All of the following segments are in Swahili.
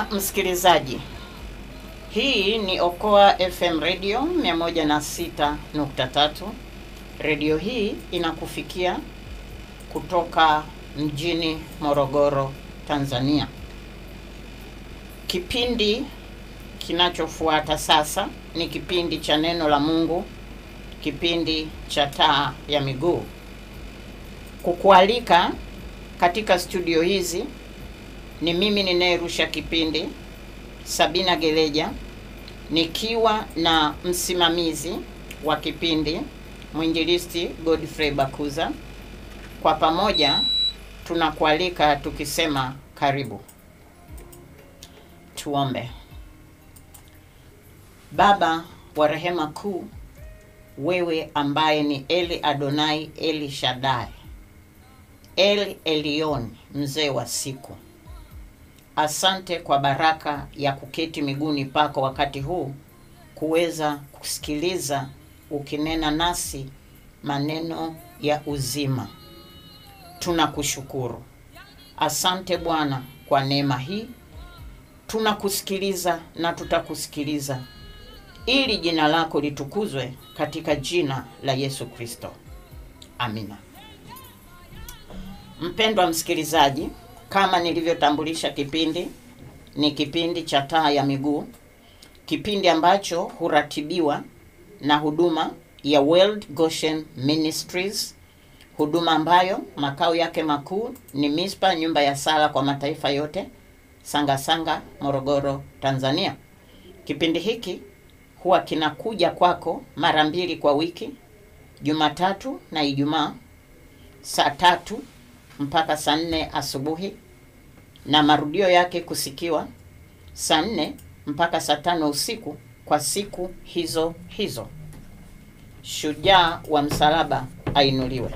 Mpendwa msikilizaji, hii ni Okoa FM Radio 106.3. Redio hii inakufikia kutoka mjini Morogoro, Tanzania. Kipindi kinachofuata sasa ni kipindi cha neno la Mungu, kipindi cha taa ya miguu. Kukualika katika studio hizi ni mimi ninayerusha kipindi Sabina Geleja, nikiwa na msimamizi wa kipindi mwinjilisti Godfrey Bakuza. Kwa pamoja tunakualika tukisema karibu. Tuombe. Baba wa rehema kuu, wewe ambaye ni Eli Adonai, Eli Shaddai, El Elyon, mzee wa siku Asante kwa baraka ya kuketi miguuni pako wakati huu kuweza kusikiliza ukinena nasi maneno ya uzima. Tunakushukuru. Asante Bwana kwa neema hii. Tunakusikiliza na tutakusikiliza ili jina lako litukuzwe katika jina la Yesu Kristo. Amina. Mpendwa msikilizaji, kama nilivyotambulisha kipindi ni kipindi cha taa ya miguu, kipindi ambacho huratibiwa na huduma ya World Goshen Ministries, huduma ambayo makao yake makuu ni Mispa, nyumba ya sala kwa mataifa yote, Sanga Sanga, Morogoro, Tanzania. Kipindi hiki huwa kinakuja kwako mara mbili kwa wiki, Jumatatu na Ijumaa, saa tatu mpaka saa nne asubuhi na marudio yake kusikiwa saa nne mpaka saa tano usiku kwa siku hizo hizo. Shujaa wa msalaba ainuliwe.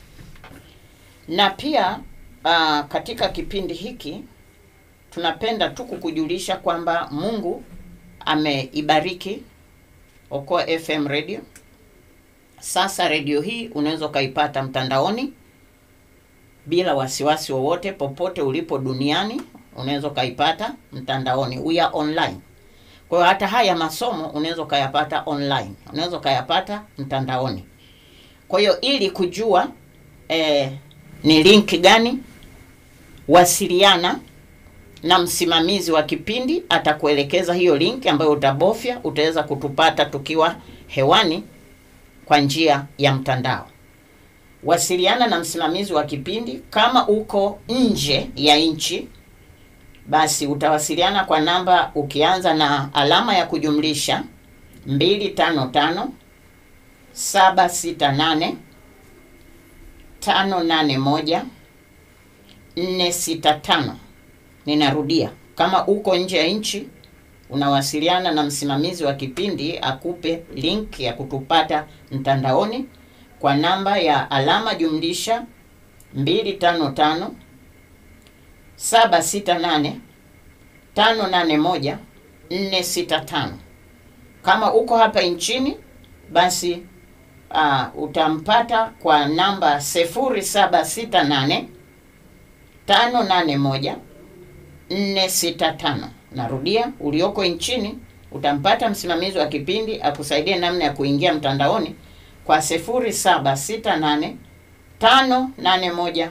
Na pia uh, katika kipindi hiki tunapenda tu kukujulisha kwamba Mungu ameibariki Okoa FM Radio. Sasa redio hii unaweza ukaipata mtandaoni bila wasiwasi wowote, popote ulipo duniani unaweza ukaipata mtandaoni. We are online. Kwa hiyo hata haya masomo unaweza ukayapata online, unaweza ukayapata mtandaoni. Kwa hiyo ili kujua eh, ni link gani, wasiliana na msimamizi wa kipindi, atakuelekeza hiyo link ambayo utabofya, utaweza kutupata tukiwa hewani kwa njia ya mtandao. Wasiliana na msimamizi wa kipindi. Kama uko nje ya nchi, basi utawasiliana kwa namba ukianza na alama ya kujumlisha 255 768 581 465. Ninarudia, kama uko nje ya nchi unawasiliana na msimamizi wa kipindi akupe link ya kutupata mtandaoni kwa namba ya alama jumlisha 255 768 581 465. Kama uko hapa nchini basi uh, utampata kwa namba 0768 581 465. Narudia, ulioko nchini utampata msimamizi wa kipindi akusaidie namna ya kuingia mtandaoni kwa 0768 581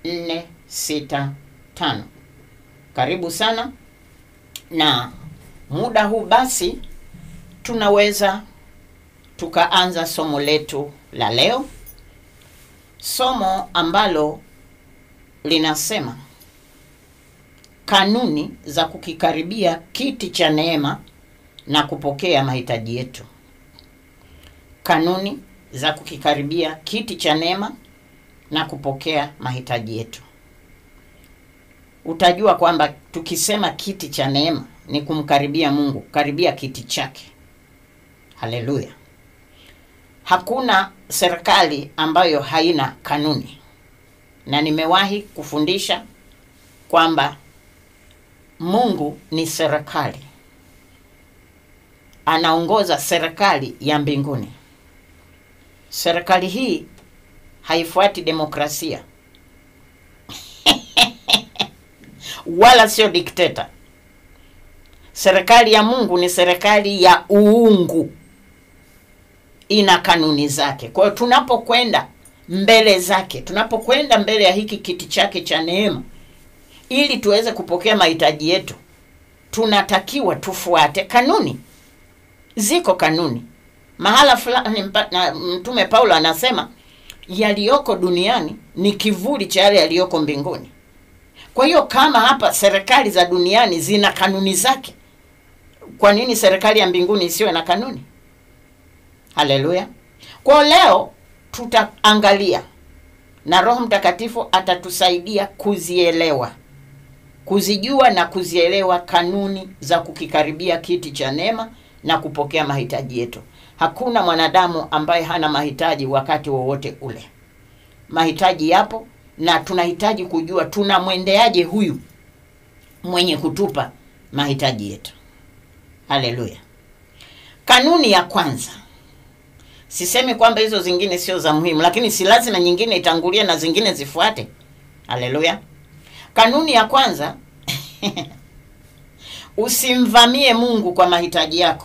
465. Karibu sana, na muda huu basi tunaweza tukaanza somo letu la leo, somo ambalo linasema kanuni za kukikaribia kiti cha neema na kupokea mahitaji yetu. Kanuni za kukikaribia kiti cha neema na kupokea mahitaji yetu. Utajua kwamba tukisema kiti cha neema ni kumkaribia Mungu, karibia kiti chake. Haleluya! Hakuna serikali ambayo haina kanuni, na nimewahi kufundisha kwamba Mungu ni serikali, anaongoza serikali ya mbinguni. Serikali hii haifuati demokrasia wala sio dikteta. serikali ya Mungu ni serikali ya uungu, ina kanuni zake. Kwa hiyo tunapokwenda mbele zake, tunapokwenda mbele ya hiki kiti chake cha neema, ili tuweze kupokea mahitaji yetu, tunatakiwa tufuate kanuni. Ziko kanuni mahala fulani. mpa- na Mtume Paulo anasema yaliyoko duniani ni kivuli cha yale yaliyoko mbinguni. Kwa hiyo kama hapa serikali za duniani zina kanuni zake, kwa nini serikali ya mbinguni isiwe na kanuni? Haleluya! Kwa leo tutaangalia na Roho Mtakatifu atatusaidia kuzielewa, kuzijua na kuzielewa kanuni za kukikaribia kiti cha neema na kupokea mahitaji yetu. Hakuna mwanadamu ambaye hana mahitaji wakati wowote ule. Mahitaji yapo na tunahitaji kujua tunamwendeaje huyu mwenye kutupa mahitaji yetu. Haleluya! Kanuni ya kwanza, sisemi kwamba hizo zingine sio za muhimu, lakini si lazima nyingine itangulie na zingine zifuate. Haleluya! Kanuni ya kwanza usimvamie Mungu kwa mahitaji yako.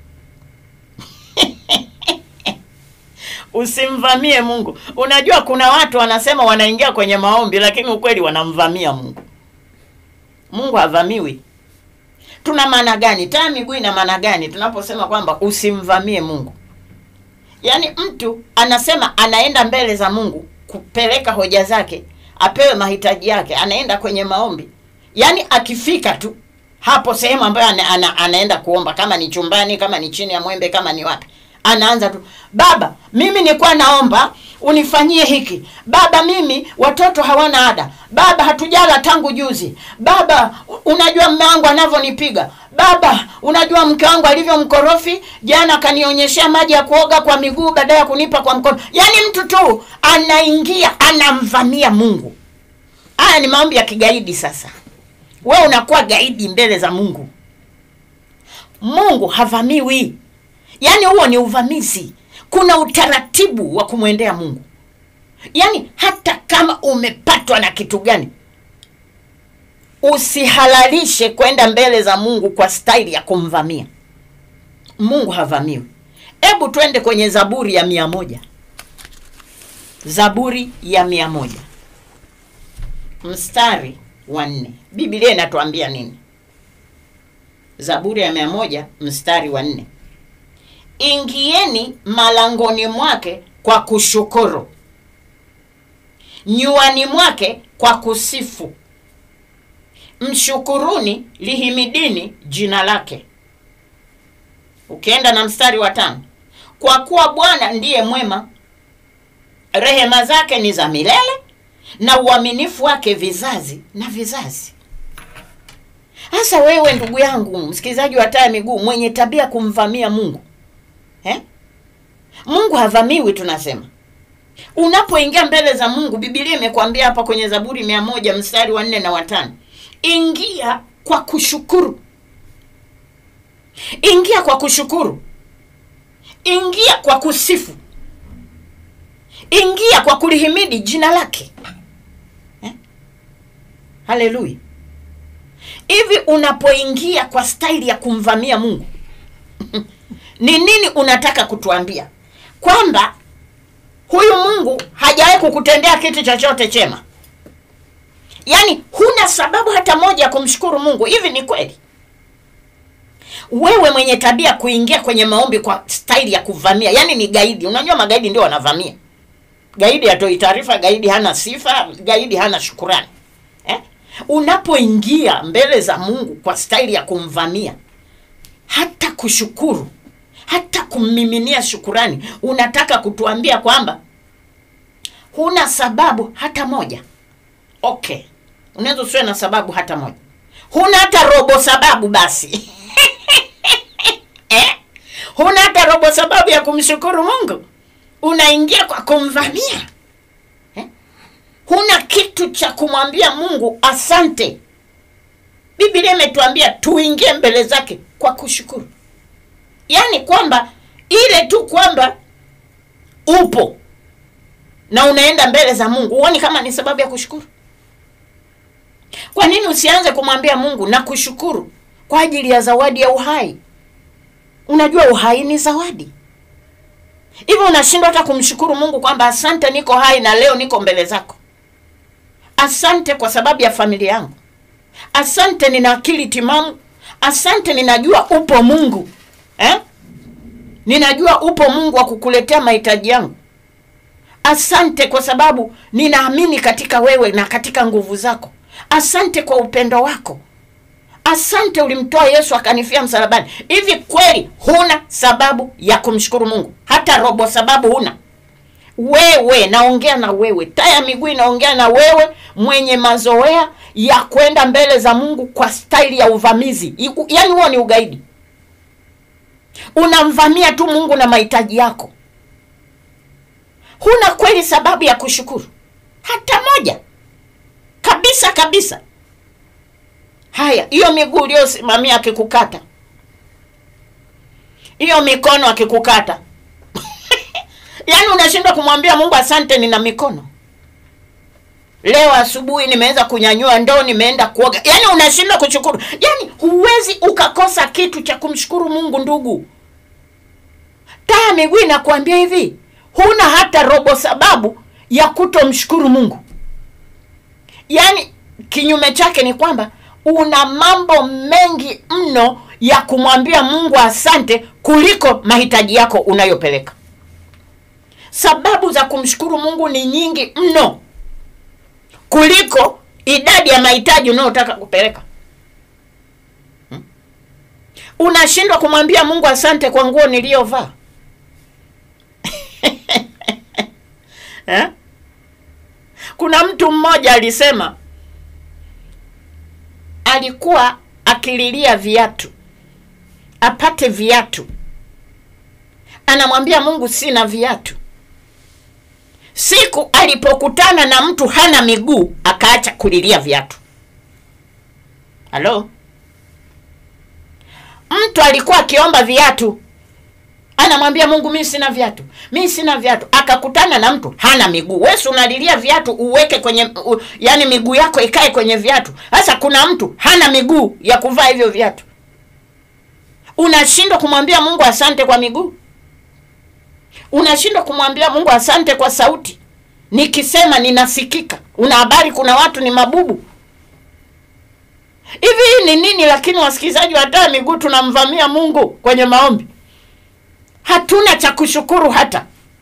Usimvamie Mungu. Unajua kuna watu wanasema wanaingia kwenye maombi, lakini ukweli wanamvamia Mungu. Mungu havamiwi. Tuna maana gani? Taa miguu ina maana gani tunaposema kwamba usimvamie Mungu? Yaani mtu anasema anaenda mbele za Mungu kupeleka hoja zake, apewe mahitaji yake, anaenda kwenye maombi. Yaani akifika tu hapo sehemu ambayo ana, ana, anaenda kuomba, kama ni chumbani, kama ni chini ya mwembe, kama ni wapi, anaanza tu, Baba, mimi nilikuwa naomba unifanyie hiki. Baba, mimi watoto hawana ada. Baba, hatujala tangu juzi. Baba, unajua mume wangu anavyonipiga. Baba, unajua mke wangu alivyo mkorofi. Jana akanionyeshea maji ya kuoga kwa miguu badala ya kunipa kwa mkono. Yaani mtu tu anaingia anamvamia Mungu. Haya ni maombi ya kigaidi sasa. Wewe unakuwa gaidi mbele za Mungu. Mungu havamiwi. Yaani huo ni uvamizi. Kuna utaratibu wa kumwendea Mungu. Yaani hata kama umepatwa na kitu gani, usihalalishe kwenda mbele za Mungu kwa staili ya kumvamia Mungu. Havamiwi. Hebu twende kwenye Zaburi ya mia moja. Zaburi ya mia moja mstari wa nne. Biblia inatuambia nini? Zaburi ya mia moja mstari wa nne. Ingieni malangoni mwake kwa kushukuru, nyuani mwake kwa kusifu. Mshukuruni, lihimidini jina lake. Ukienda na mstari wa tano, kwa kuwa Bwana ndiye mwema, rehema zake ni za milele, na uaminifu wake vizazi na vizazi. Sasa wewe ndugu yangu msikilizaji wa Taa ya Miguu mwenye tabia kumvamia Mungu Eh? Mungu havamiwi tunasema. Unapoingia mbele za Mungu, Biblia imekwambia hapa kwenye Zaburi mia moja mstari wa nne na watano, ingia kwa kushukuru. Ingia kwa kushukuru, ingia kwa kusifu, ingia kwa kulihimidi jina lake eh? Haleluya! Hivi unapoingia kwa staili ya kumvamia Mungu ni nini unataka kutuambia? Kwamba huyu Mungu hajawahi kukutendea kitu chochote chema? Yaani huna sababu hata moja ya kumshukuru Mungu? Hivi ni kweli? Wewe mwenye tabia kuingia kwenye maombi kwa staili ya kuvamia, yaani ni gaidi. Unajua magaidi ndio wanavamia. Gaidi hatoi taarifa, gaidi hana sifa, gaidi hana shukurani eh? Unapoingia mbele za Mungu kwa staili ya kumvamia, hata kushukuru hata kummiminia shukurani, unataka kutuambia kwamba huna sababu hata moja. Okay, unaweza usiwe na sababu hata moja, huna hata robo sababu basi eh? huna hata robo sababu ya kumshukuru Mungu, unaingia kwa kumvamia eh? huna kitu cha kumwambia Mungu asante. Biblia imetuambia tuingie mbele zake kwa kushukuru Yaani kwamba ile tu kwamba upo na unaenda mbele za Mungu, huoni kama ni sababu ya kushukuru? Kwa nini usianze kumwambia Mungu na kushukuru kwa ajili ya zawadi ya uhai. Unajua uhai ni zawadi. Hivyo unashindwa hata kumshukuru Mungu kwamba asante, niko hai na leo niko mbele zako. Asante kwa sababu ya familia yangu. Asante nina akili timamu. Asante ninajua upo Mungu eh? Ninajua upo Mungu wa kukuletea mahitaji yangu. Asante kwa sababu ninaamini katika wewe na katika nguvu zako. Asante kwa upendo wako. Asante ulimtoa Yesu akanifia msalabani. Hivi kweli huna sababu ya kumshukuru Mungu? Hata robo sababu huna? Wewe, naongea na wewe, taa ya miguu inaongea na wewe, mwenye mazoea ya kwenda mbele za Mungu kwa staili ya uvamizi. I- Yaani huo ni ugaidi. Unamvamia tu Mungu na mahitaji yako. Huna kweli sababu ya kushukuru hata moja, kabisa kabisa. Haya, hiyo miguu uliyosimamia akikukata, hiyo mikono akikukata, yaani unashindwa kumwambia Mungu asante, nina mikono leo asubuhi nimeweza kunyanyua ndoo, nimeenda kuoga. Yaani unashindwa kushukuru, yaani huwezi ukakosa kitu cha kumshukuru Mungu. Ndugu, taa ya miguu inakuambia hivi, huna hata robo sababu ya kutomshukuru Mungu. Yaani kinyume chake ni kwamba una mambo mengi mno ya kumwambia Mungu asante kuliko mahitaji yako unayopeleka. Sababu za kumshukuru Mungu ni nyingi mno kuliko idadi ya mahitaji unayotaka kupeleka. Hmm? Unashindwa kumwambia Mungu asante kwa nguo niliyovaa. eh? Kuna mtu mmoja alisema alikuwa akililia viatu apate viatu, anamwambia Mungu sina viatu. Siku alipokutana na mtu hana miguu, akaacha kulilia viatu. Halo, mtu alikuwa akiomba viatu, anamwambia Mungu, mimi sina viatu, mimi sina viatu. Akakutana na mtu hana miguu. Wewe si unalilia viatu uweke kwenye u, yani miguu yako ikae kwenye viatu. Sasa kuna mtu hana miguu ya kuvaa hivyo viatu, unashindwa kumwambia Mungu asante kwa miguu unashindwa kumwambia Mungu asante kwa sauti, nikisema ninasikika. Una habari kuna watu ni mabubu hivi? Hii ni nini? Lakini wasikilizaji wa taa miguu tunamvamia Mungu kwenye maombi, hatuna cha kushukuru hata.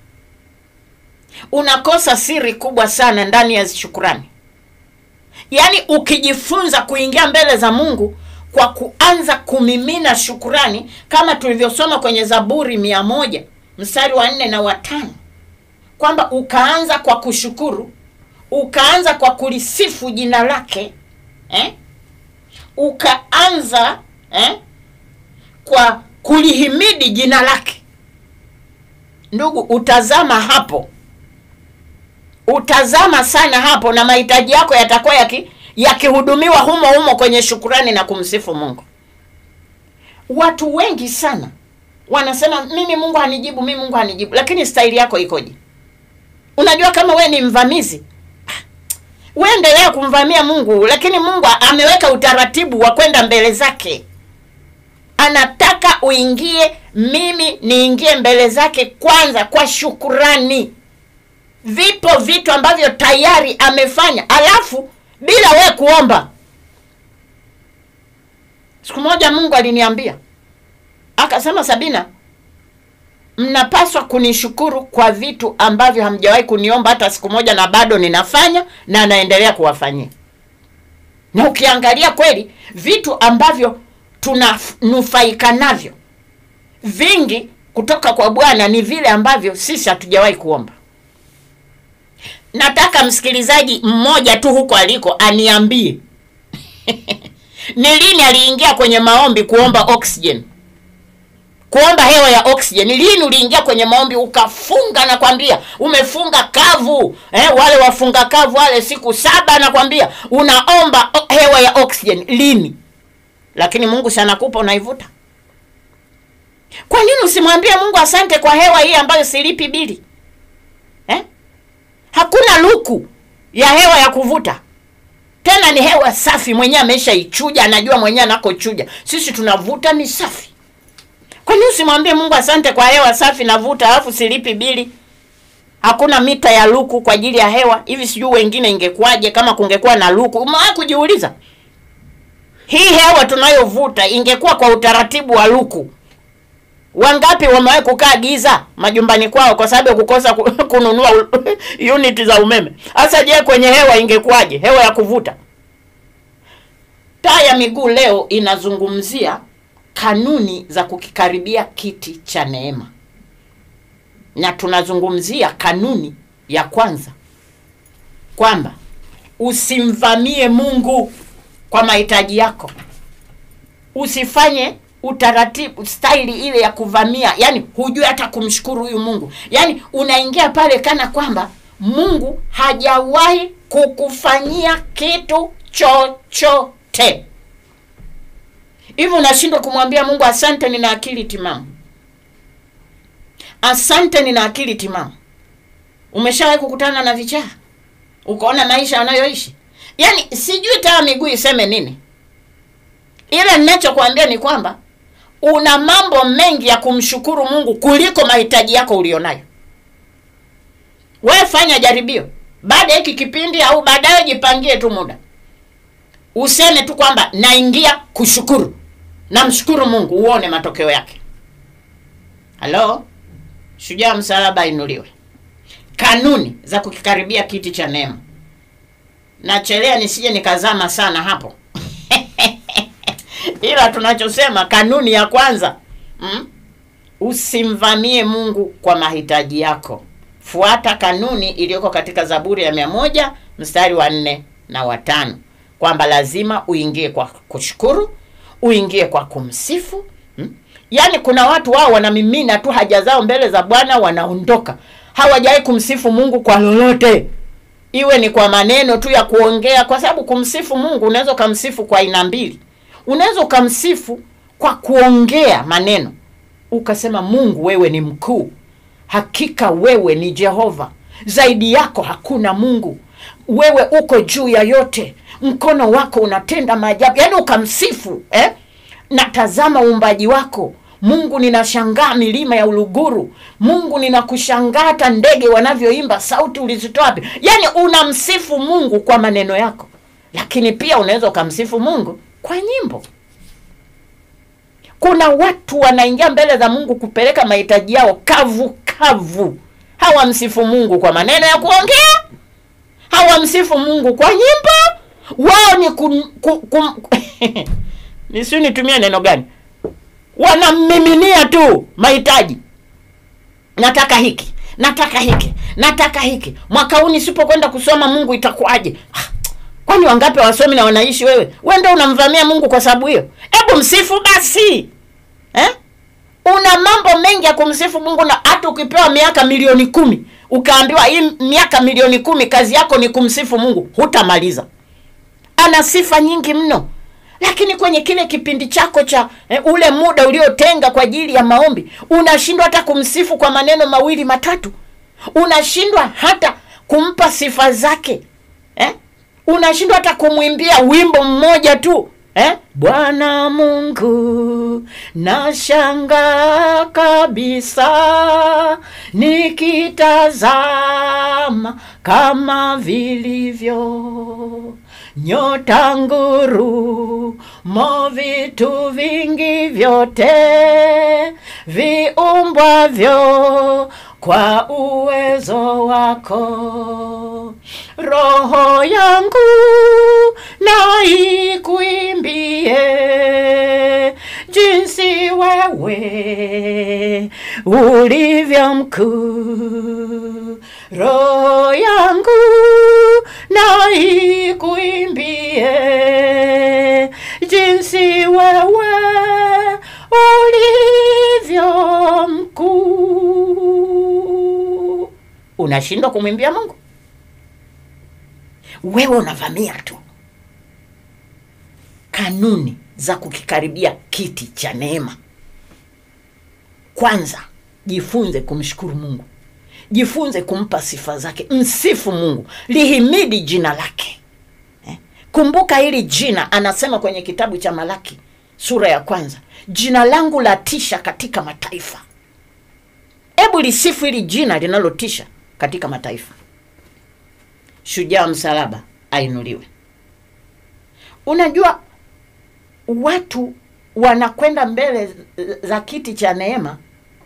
Unakosa siri kubwa sana ndani ya shukurani. Yaani ukijifunza kuingia mbele za Mungu kwa kuanza kumimina shukurani, kama tulivyosoma kwenye Zaburi mia moja mstari wa nne na watano kwamba ukaanza kwa kushukuru, ukaanza kwa kulisifu jina lake eh? ukaanza eh? kwa kulihimidi jina lake. Ndugu, utazama hapo, utazama sana hapo, na mahitaji yako yatakuwa yaki yakihudumiwa humo humo kwenye shukurani na kumsifu Mungu. Watu wengi sana wanasema mimi Mungu hanijibu, mimi Mungu hanijibu, lakini staili yako ikoje? Unajua kama we ni mvamizi, we endelea kumvamia Mungu, lakini Mungu ameweka utaratibu wa kwenda mbele zake. Anataka uingie, mimi niingie mbele zake kwanza kwa shukurani. Vipo vitu ambavyo tayari amefanya, alafu bila we kuomba. Siku moja Mungu aliniambia akasema, Sabina, mnapaswa kunishukuru kwa vitu ambavyo hamjawahi kuniomba hata siku moja, na bado ninafanya na naendelea kuwafanyia. Na ukiangalia kweli vitu ambavyo tunanufaika navyo vingi kutoka kwa Bwana ni vile ambavyo sisi hatujawahi kuomba. Nataka msikilizaji mmoja tu huko aliko aniambie ni lini aliingia kwenye maombi kuomba oxygen, kuomba hewa ya oxygen. Lini uliingia kwenye maombi ukafunga? Nakwambia umefunga kavu eh, wale wafunga kavu wale siku saba, nakwambia unaomba hewa ya oxygen lini? Lakini Mungu si anakupa unaivuta. Kwa nini usimwambie Mungu asante kwa hewa hii ambayo silipi bili eh? Hakuna luku ya hewa ya kuvuta. tena ni hewa safi mwenyewe ameshaichuja anajua mwenyewe anakochuja sisi tunavuta ni safi kwani usimwambie mungu asante kwa hewa safi navuta alafu silipi bili hakuna mita ya luku kwa ajili ya hewa hivi sijui wengine ingekuwaje kama kungekuwa na luku umewahi kujiuliza hii hewa tunayovuta ingekuwa kwa utaratibu wa luku wangapi wamewahi kukaa giza majumbani kwao kwa sababu ya kukosa ku- kununua u- unit za umeme hasa je kwenye hewa ingekuwaje hewa ya kuvuta taa ya miguu leo inazungumzia kanuni za kukikaribia kiti cha neema na tunazungumzia kanuni ya kwanza kwamba usimvamie mungu kwa mahitaji yako usifanye utaratibu staili ile ya kuvamia yani hujui hata kumshukuru huyu mungu yani unaingia pale kana kwamba mungu hajawahi kukufanyia kitu chochote hivi unashindwa kumwambia mungu asante nina akili timamu asante nina akili timamu umeshawahi kukutana na vichaa ukaona maisha anayoishi yaani sijui taa miguu iseme nini ile ninachokuambia ni kwamba una mambo mengi ya kumshukuru mungu kuliko mahitaji yako ulionayo we fanya jaribio baada ya hiki kipindi au baadaye jipangie tu muda useme tu kwamba naingia kushukuru namshukuru mungu uone matokeo yake halo shujaa msalaba inuliwe kanuni za kukikaribia kiti cha neema nachelea nisije nikazama sana hapo ila tunachosema kanuni ya kwanza mm? usimvamie mungu kwa mahitaji yako fuata kanuni iliyoko katika zaburi ya mia moja mstari wa nne na watano kwamba lazima uingie kwa kushukuru uingie kwa kumsifu mm? yaani kuna watu wao wanamimina tu haja zao mbele za bwana wanaondoka hawajawahi kumsifu mungu kwa lolote iwe ni kwa maneno tu ya kuongea kwa sababu kumsifu mungu unaweza ukamsifu kwa aina mbili unaweza ukamsifu kwa kuongea maneno ukasema mungu wewe ni mkuu hakika wewe ni jehova zaidi yako hakuna mungu wewe uko juu ya yote mkono wako unatenda maajabu yaani ukamsifu eh? natazama uumbaji wako mungu ninashangaa milima ya uluguru mungu ninakushangaa hata ndege wanavyoimba sauti ulizitoa wapi yaani unamsifu mungu kwa maneno yako lakini pia unaweza ukamsifu mungu kwa nyimbo kuna watu wanaingia mbele za mungu kupeleka mahitaji yao kavu kavu hawamsifu mungu kwa maneno ya kuongea hawamsifu mungu kwa nyimbo wao ni kum, kum, kum, nisiu nitumie neno gani wanammiminia tu mahitaji nataka hiki nataka hiki nataka hiki mwaka huu nisipokwenda kusoma mungu itakuwaje Ah, kwani wangapi wasomi na wanaishi wewe we ndo unamvamia mungu kwa sababu hiyo hebu msifu basi eh? una mambo mengi ya kumsifu mungu na hata ukipewa miaka milioni kumi ukaambiwa hii miaka milioni kumi kazi yako ni kumsifu mungu hutamaliza ana sifa nyingi mno lakini kwenye kile kipindi chako cha eh, ule muda uliotenga kwa ajili ya maombi unashindwa hata kumsifu kwa maneno mawili matatu unashindwa hata kumpa sifa zake eh? unashindwa hata kumwimbia wimbo mmoja tu eh? bwana mungu nashanga kabisa nikitazama kama vilivyo nyota nguru mo vitu vingi vyote viumbwavyo kwa uwezo wako roho yangu na ikuimbie jinsi wewe ulivyo mkuu roho yangu na ikuimbie jinsi wewe ulivyo mkuu unashindwa kumwimbia mungu wewe unavamia tu kanuni za kukikaribia kiti cha neema kwanza jifunze kumshukuru mungu jifunze kumpa sifa zake msifu mungu lihimidi jina lake eh? kumbuka hili jina anasema kwenye kitabu cha malaki sura ya kwanza jina langu latisha katika mataifa hebu lisifu hili jina linalotisha katika mataifa shujaa msalaba ainuliwe unajua watu wanakwenda mbele za kiti cha neema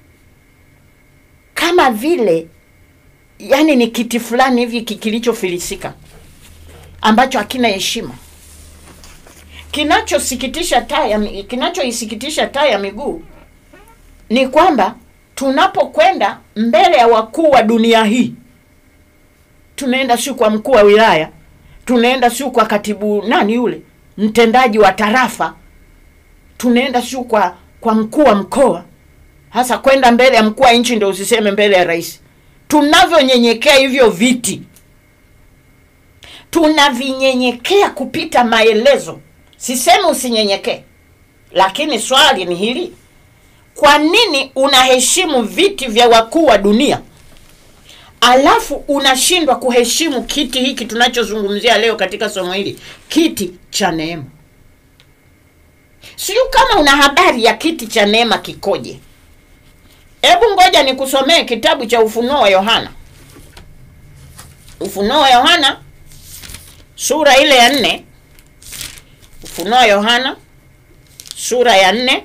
kama vile yani ni kiti fulani hivi ki- kilichofilisika ambacho hakina heshima kinachosikitisha taa ya mi- kinachoisikitisha taa ya miguu ni kwamba tunapokwenda mbele ya wakuu wa dunia hii tunaenda siu kwa mkuu wa wilaya tunaenda siu kwa katibu nani yule mtendaji wa tarafa tunaenda siu kwa kwa mkuu wa mkoa hasa kwenda mbele ya mkuu wa nchi ndio usiseme mbele ya rais tunavyonyenyekea hivyo viti tunavinyenyekea kupita maelezo sisemi usinyenyekee lakini swali ni hili kwa nini unaheshimu viti vya wakuu wa dunia alafu unashindwa kuheshimu kiti hiki tunachozungumzia leo katika somo hili kiti cha neema sijui kama una habari ya kiti cha neema kikoje hebu ngoja nikusomee kitabu cha ufunuo wa yohana ufunuo wa yohana sura ile ya nne ufunuo wa yohana sura ya nne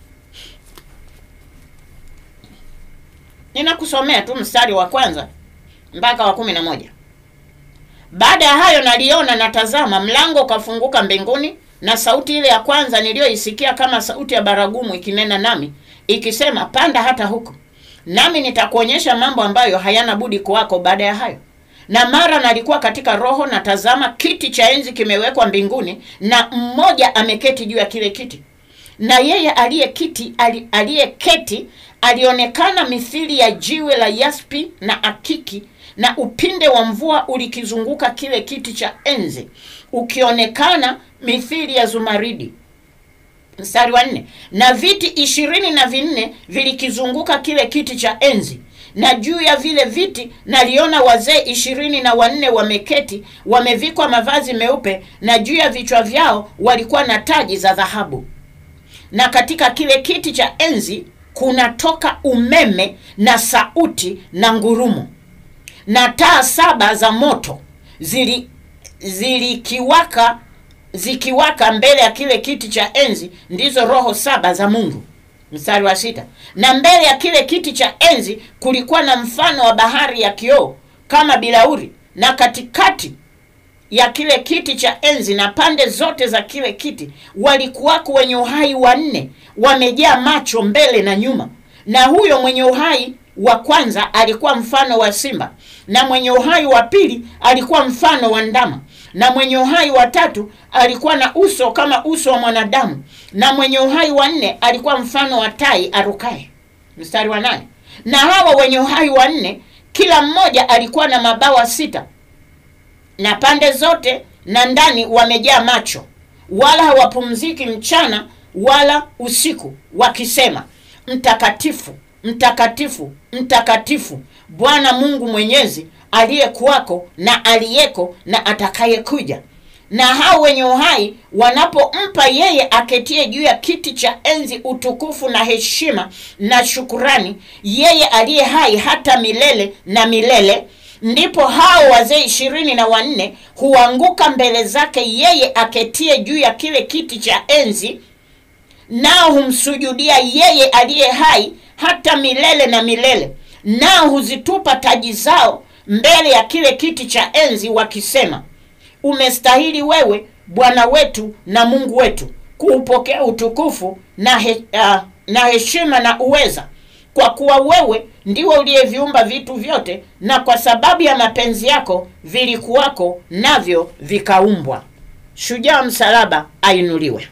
ninakusomea tu mstari wa kwanza mpaka wa kumi na moja baada ya hayo naliona na tazama mlango ukafunguka mbinguni na sauti ile ya kwanza niliyoisikia kama sauti ya baragumu ikinena nami ikisema panda hata huko nami nitakuonyesha mambo ambayo hayana budi kuwako baada ya hayo na mara nalikuwa katika roho na tazama kiti cha enzi kimewekwa mbinguni na mmoja ameketi juu ya kile kiti na yeye aliyekiti ali- aliyeketi alionekana mithili ya jiwe la yaspi na akiki na upinde wa mvua ulikizunguka kile kiti cha enzi ukionekana mithili ya zumaridi mstari wa nne na viti ishirini na vinne vilikizunguka kile kiti cha enzi na juu ya vile viti naliona wazee ishirini na wanne wameketi wamevikwa mavazi meupe na juu ya vichwa vyao walikuwa na taji za dhahabu na katika kile kiti cha enzi kunatoka umeme na sauti na ngurumo na taa saba za moto zili zilikiwaka zikiwaka mbele ya kile kiti cha enzi ndizo roho saba za mungu mstari wa sita na mbele ya kile kiti cha enzi kulikuwa na mfano wa bahari ya kioo kama bilauri na katikati ya kile kiti cha enzi na pande zote za kile kiti walikuwako wenye uhai wanne wamejaa macho mbele na nyuma na huyo mwenye uhai wa kwanza alikuwa mfano wa simba na mwenye uhai wa pili alikuwa mfano wa ndama na mwenye uhai wa tatu alikuwa na uso kama uso wa mwanadamu na mwenye uhai wa nne alikuwa mfano wa tai arukaye mstari wa nane na hawa wenye uhai wa nne kila mmoja alikuwa na mabawa sita na pande zote na ndani wamejaa macho wala hawapumziki mchana wala usiku wakisema mtakatifu mtakatifu mtakatifu bwana mungu mwenyezi aliyekuwako na aliyeko na atakayekuja na hao wenye uhai wanapompa yeye aketie juu ya kiti cha enzi utukufu na heshima na shukurani yeye aliye hai hata milele na milele ndipo hao wazee ishirini na wanne huanguka mbele zake yeye aketie juu ya kile kiti cha enzi nao humsujudia yeye aliye hai hata milele na milele nao huzitupa taji zao mbele ya kile kiti cha enzi wakisema umestahili wewe bwana wetu na mungu wetu kuupokea utukufu na, he, uh, na heshima na uweza kwa kuwa wewe ndiwe uliyeviumba vitu vyote na kwa sababu ya mapenzi yako vilikuwako navyo vikaumbwa shujaa msalaba ainuliwe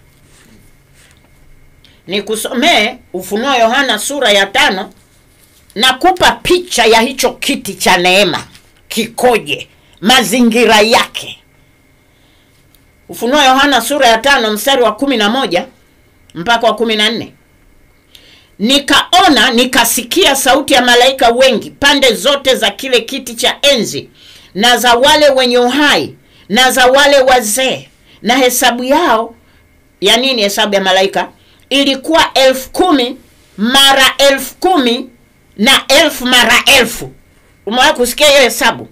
nikusomee ufunuo yohana sura ya tano na kupa picha ya hicho kiti cha neema kikoje mazingira yake ufunuo yohana sura ya tano mstari wa kumi na moja mpaka wa kumi na nne nikaona nikasikia sauti ya malaika wengi pande zote za kile kiti cha enzi na za wale wenye uhai na za wale wazee na hesabu yao ya nini hesabu ya malaika ilikuwa elfu kumi mara elfu kumi na elfu mara elfu umewahi kusikia hiyo hesabu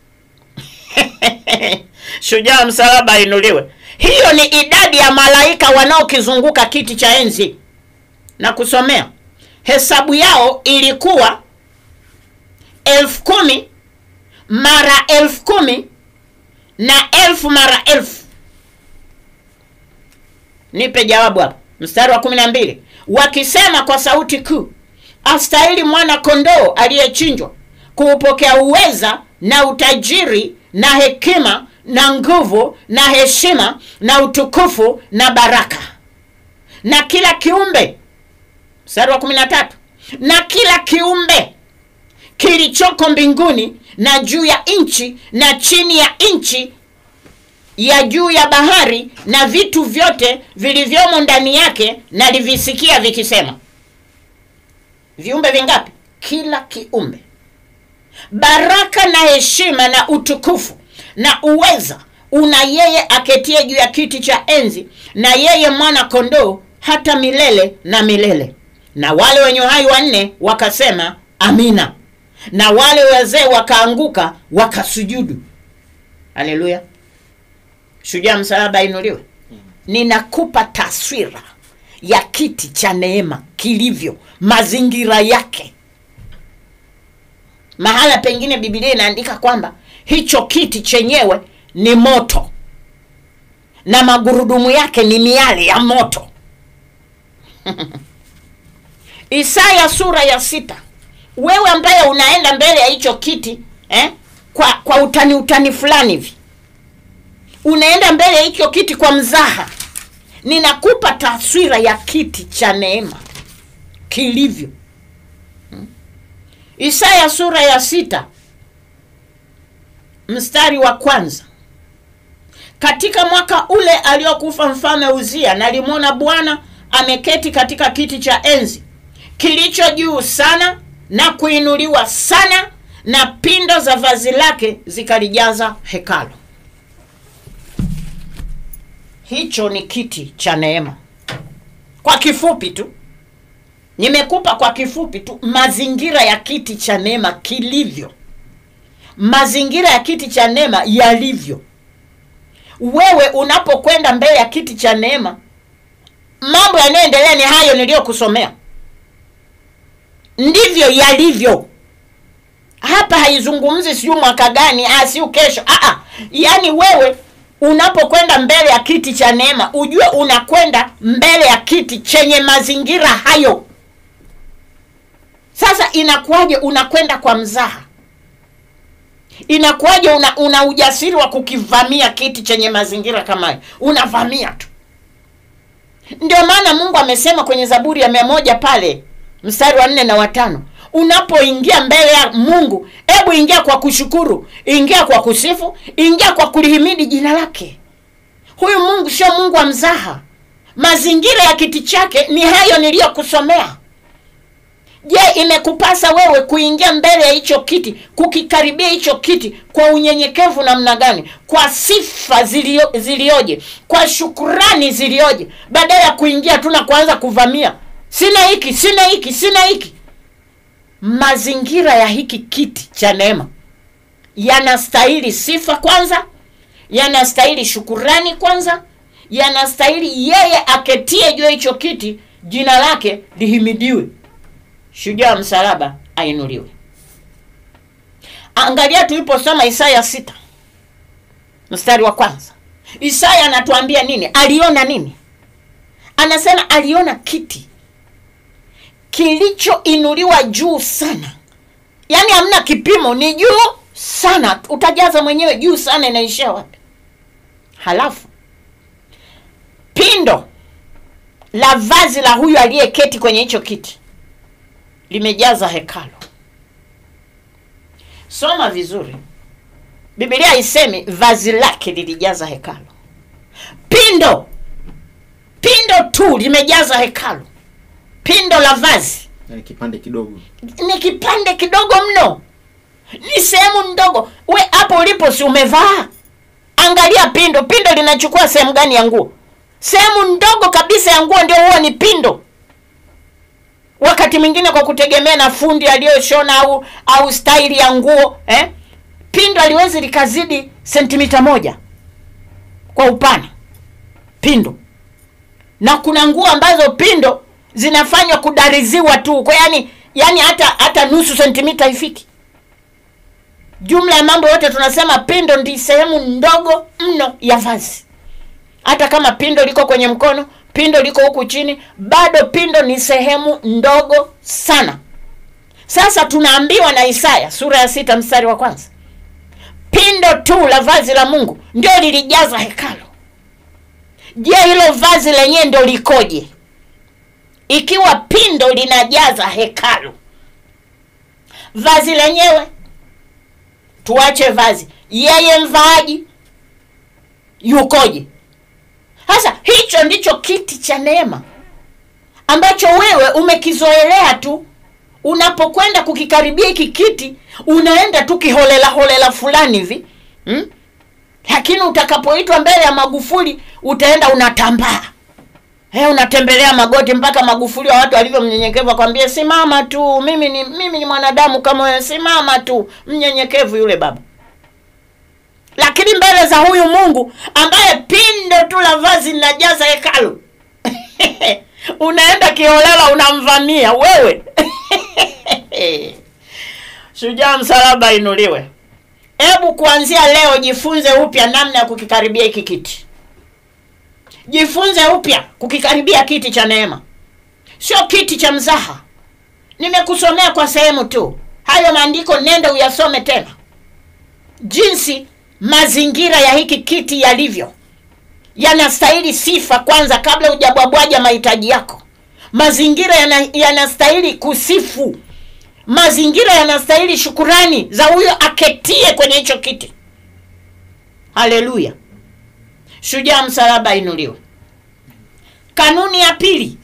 shujaa wa msalaba ainuliwe hiyo ni idadi ya malaika wanaokizunguka kiti cha enzi na kusomea hesabu yao ilikuwa elfu kumi mara elfu kumi na elfu mara elfu nipe jawabu hapo mstari wa kumi na mbili wakisema kwa sauti kuu astahili mwana kondoo aliyechinjwa kuupokea uweza na utajiri na hekima na nguvu na heshima na utukufu na baraka na kila kiumbe mstari wa kumi na tatu na kila kiumbe kilichoko mbinguni na juu ya nchi na chini ya nchi ya juu ya bahari na vitu vyote vilivyomo ndani yake nalivisikia vikisema viumbe vingapi kila kiumbe baraka na heshima na utukufu na uweza una yeye aketie juu ya kiti cha enzi na yeye mwana kondoo hata milele na milele na wale wenye uhai wanne wakasema amina na wale wazee wakaanguka wakasujudu haleluya shujaa msalaba inuliwe ninakupa taswira ya kiti cha neema kilivyo mazingira yake mahala pengine bibilia inaandika kwamba hicho kiti chenyewe ni moto na magurudumu yake ni miale ya moto isaya sura ya sita wewe ambaye unaenda mbele ya hicho kiti eh, kwa kwa utani utani fulani hivi unaenda mbele ya hicho kiti kwa mzaha ninakupa taswira ya kiti cha neema kilivyo Hmm. isaya sura ya sita mstari wa kwanza katika mwaka ule aliokufa mfalme uzia nalimwona bwana ameketi katika kiti cha enzi kilicho juu sana na kuinuliwa sana na pindo za vazi lake zikalijaza hekalo hicho ni kiti cha neema kwa kifupi tu nimekupa kwa kifupi tu mazingira ya kiti cha neema kilivyo mazingira ya kiti cha neema yalivyo wewe unapokwenda mbele ya kiti cha neema mambo yanayoendelea ni hayo niliyokusomea ndivyo yalivyo hapa haizungumzi siu mwaka gani ah, siu kesho ah, ah. yaani wewe unapokwenda mbele ya kiti cha neema ujue unakwenda mbele ya kiti chenye mazingira hayo sasa inakuwaje unakwenda kwa mzaha inakuwaje una, una ujasiri wa kukivamia kiti chenye mazingira kama hayo unavamia tu ndio maana mungu amesema kwenye zaburi ya mia moja pale mstari wa nne na watano unapoingia mbele ya mungu hebu ingia kwa kushukuru ingia kwa kusifu ingia kwa kulihimidi jina lake huyu mungu sio mungu wa mzaha mazingira ya kiti chake ni hayo niliyokusomea je imekupasa wewe kuingia mbele ya hicho kiti kukikaribia hicho kiti kwa unyenyekevu namna gani kwa sifa zilio, zilioje kwa shukurani zilioje badala ya kuingia tu na kuanza kuvamia sina hiki sina hiki sina hiki mazingira ya hiki kiti cha neema yanastahili sifa kwanza yanastahili shukurani kwanza yanastahili yeye aketie juu ya hicho kiti jina lake lihimidiwe shujaa msalaba ainuliwe angalia tuliposoma isaya sita mstari wa kwanza isaya anatuambia nini aliona nini anasema aliona kiti kilichoinuliwa juu sana yaani hamna kipimo ni juu sana utajaza mwenyewe juu sana inaishia wapi halafu pindo la vazi la huyu aliyeketi kwenye hicho kiti limejaza hekalo soma vizuri bibilia haisemi vazi lake lilijaza hekalo pindo pindo tu limejaza hekalo pindo la vazi yani kipande kidogo ni kipande kidogo mno ni sehemu ndogo we hapo ulipo si umevaa angalia pindo pindo linachukua sehemu gani ya nguo sehemu ndogo kabisa ya nguo ndio huwa ni pindo wakati mwingine kwa kutegemea na fundi aliyoshona au au staili ya nguo eh? pindo aliwezi likazidi sentimita moja kwa upana pindo na kuna nguo ambazo pindo zinafanywa kudariziwa tu kwa yani yani hata hata nusu sentimita haifiki jumla ya mambo yote tunasema pindo ndi sehemu ndogo mno ya vazi hata kama pindo liko kwenye mkono pindo liko huku chini bado pindo ni sehemu ndogo sana sasa tunaambiwa na isaya sura ya sita mstari wa kwanza pindo tu la vazi la mungu ndio lilijaza hekalo je hilo vazi lenyewe ndio likoje ikiwa pindo linajaza hekalu vazi lenyewe tuache vazi yeye mvaaji yukoje sasa hicho ndicho kiti cha neema ambacho wewe umekizoelea tu unapokwenda kukikaribia hiki kiti unaenda tu kiholela holela fulani hivi hmm? lakini utakapoitwa mbele ya magufuli utaenda unatambaa He, unatembelea magoti mpaka magufuli wa watu walivyo mnyenyekevu akwambie simama tu mimi ni mimi ni mwanadamu kama wewe simama tu mnyenyekevu yule baba lakini mbele za huyu mungu ambaye pindo tu la vazi linajaza hekalu unaenda kiholela unamvamia wewe shujaa msalaba inuliwe hebu kuanzia leo jifunze upya namna ya kukikaribia hiki kiti jifunze upya kukikaribia kiti cha neema sio kiti cha mzaha nimekusomea kwa sehemu tu hayo maandiko nenda uyasome tena jinsi mazingira ya hiki kiti yalivyo yanastahili sifa kwanza kabla hujabwabwaja mahitaji yako mazingira yana- yanastahili kusifu mazingira yanastahili shukurani za huyo aketie kwenye hicho kiti haleluya shujaa msalaba inuliwe kanuni ya pili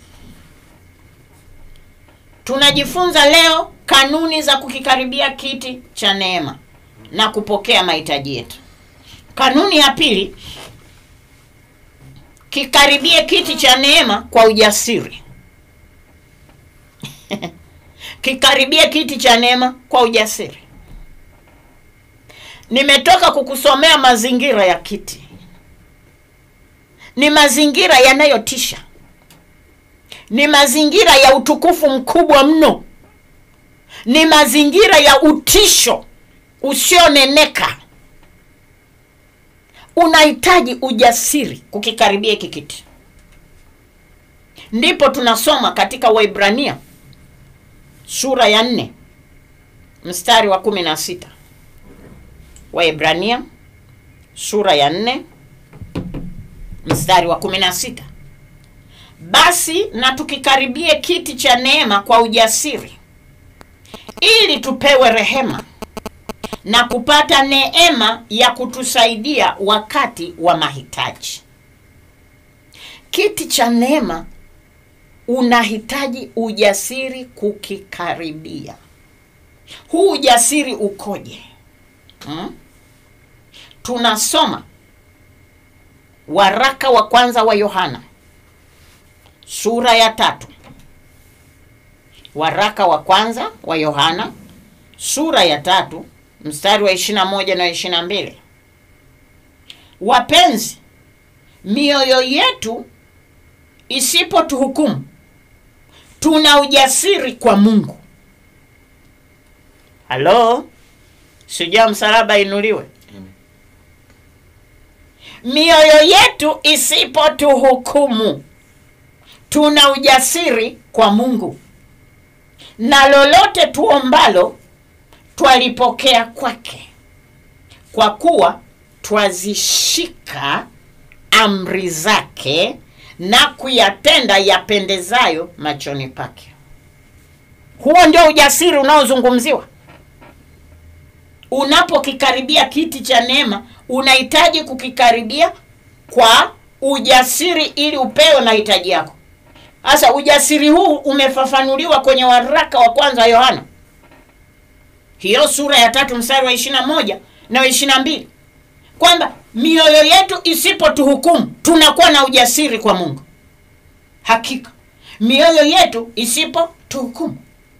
tunajifunza leo kanuni za kukikaribia kiti cha neema na kupokea mahitaji yetu kanuni ya pili kikaribie kiti cha neema kwa ujasiri kikaribie kiti cha neema kwa ujasiri nimetoka kukusomea mazingira ya kiti ni mazingira yanayotisha ni mazingira ya utukufu mkubwa mno ni mazingira ya utisho usioneneka unahitaji ujasiri kukikaribia hiki kiti ndipo tunasoma katika waibrania sura ya nne mstari wa kumi na sita waibrania sura ya nne mstari wa kumi na sita basi na tukikaribie kiti cha neema kwa ujasiri ili tupewe rehema na kupata neema ya kutusaidia wakati wa mahitaji kiti cha neema unahitaji ujasiri kukikaribia huu ujasiri ukoje hmm? tunasoma waraka wa kwanza wa yohana sura ya tatu waraka wa kwanza wa yohana sura ya tatu mstari wa ishirina moja na ishirina mbili wapenzi mioyo yetu isipotuhukumu tuna ujasiri kwa mungu halo sijaa msalaba inuliwe mioyo yetu isipotuhukumu tuna ujasiri kwa mungu na lolote tuombalo twalipokea kwake kwa kuwa twazishika amri zake na kuyatenda yapendezayo machoni pake huo ndio ujasiri unaozungumziwa unapokikaribia kiti cha neema unahitaji kukikaribia kwa ujasiri ili upewe mahitaji yako sasa ujasiri huu umefafanuliwa kwenye waraka wa kwanza wa yohana hiyo sura ya tatu mstari wa ishirina moja na wa ishirina mbili kwamba mioyo yetu isipotuhukumu tunakuwa na ujasiri kwa mungu hakika mioyo yetu isipotuhukumu